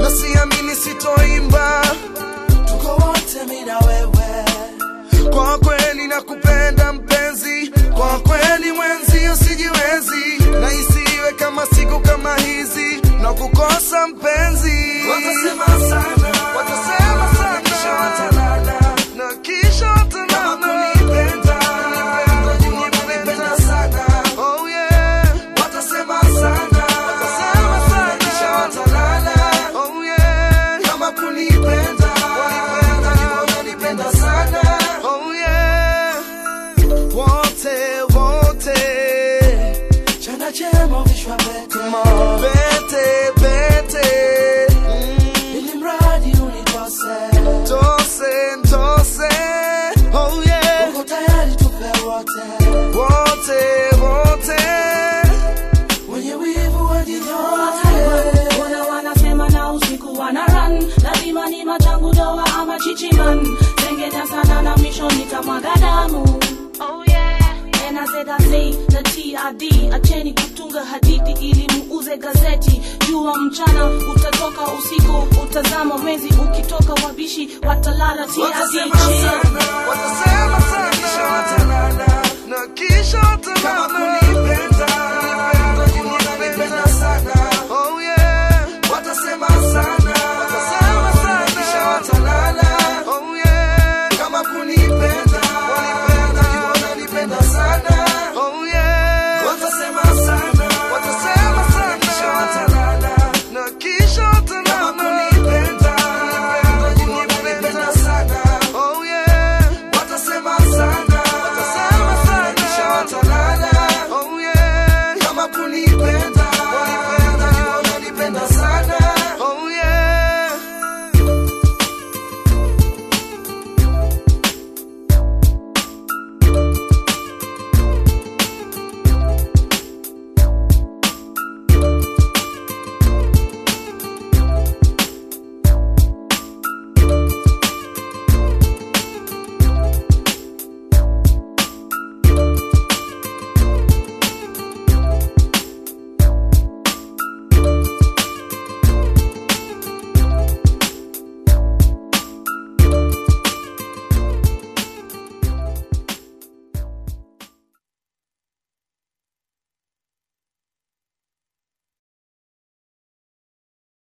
hata siamini sitoimba tuko wote mi na wewe kwa kweli nakupenda mpenzi kwa kweli mwenzi usijiwezi na isiwe kama siku kama hizi na kukosa mpenzi watasema sana watasema kisha sana watalala na kisha kama watalala kunipenda wajua wananipenda sana oh yeah watasema sana Watasema sana. kisha watalala oh yeah kama kunipenda wajua wananipenda sana oh yeah wote wote chana chema vishwa pete Pete, pete, mm, ili mradi unikose tose, tose, oh yeah, uko tayari tupe wote wote, wote, wenye wivu wajinyote Wana wanasema na usiku wana run lazima ni machangu doa ama chichiman tengenya sana na misho nitamwaga damu oh yeah And I said I say na TRD acheni kutunga hadithi ili muuze gazeti jua mchana utatoka usiku utazama mwezi ukitoka wabishi watalala TRD watasema chill. sana watasema kisha sana, watalala na kisha kama watalala, kuni